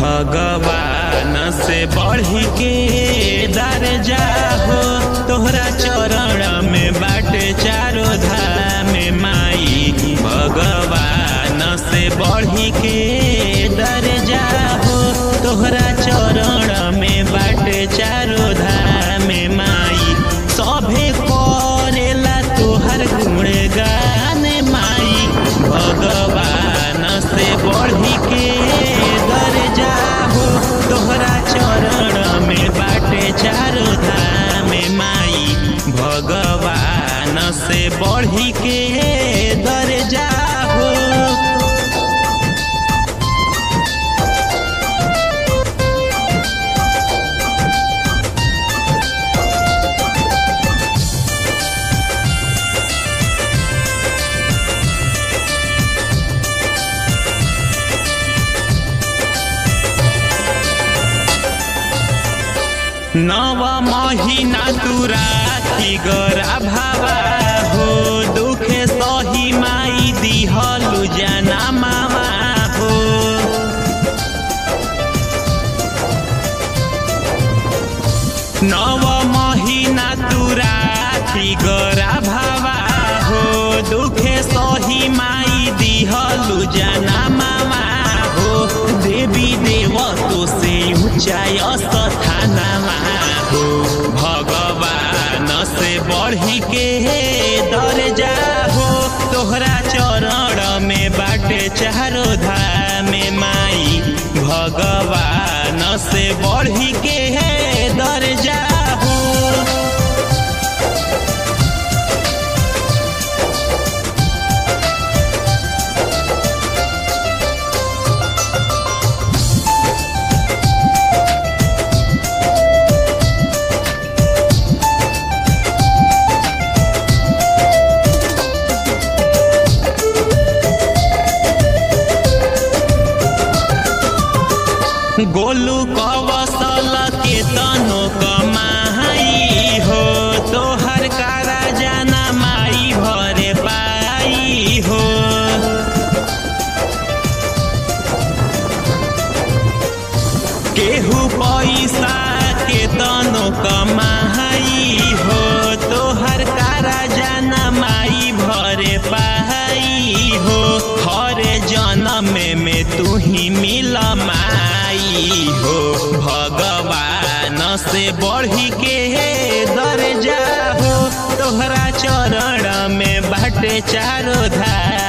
भगवान से बढ़ी के दर्जा हो तोहरा चरण में बाटे चारो धाम माई भगवान से बढ़ी के दर्जा हो तोहरा चरण में बाटे चारो धाम माई सभे करेला तोहर गुणगान माई भगवान से बढ़ी के दर्जा हो तोहरा चरण में बाटे चारो धाम माई भगवान से बढ़ी के दर्जा हो नव महीना तू राखी गरा भावा हो दुखे सही माई दिहलु जाना मामा हो नव महीना तू राखी गरा भावा हो दुखे सही माई दिहलु जाना मामा हो देवी देव तो से ऊंचाई स्थानमा हो भगवान से बढ़ी के दर्जा हो तोहरा चरण में बाटे चारो धाम माई भगवान से बढ़ी के दर्जा हो गोलू कवसल के तनो कमाई हो तोहर कारा जाना माई भरे पाई हो केहू पैसा के तनो कमाई हो तोहर कारा जाना माई भरे पाई हो हर जन्म में तू ही मिल माई हो भगवान से बढ़ी के दर्जा हो तोहरा चरण में बाटे चारो धार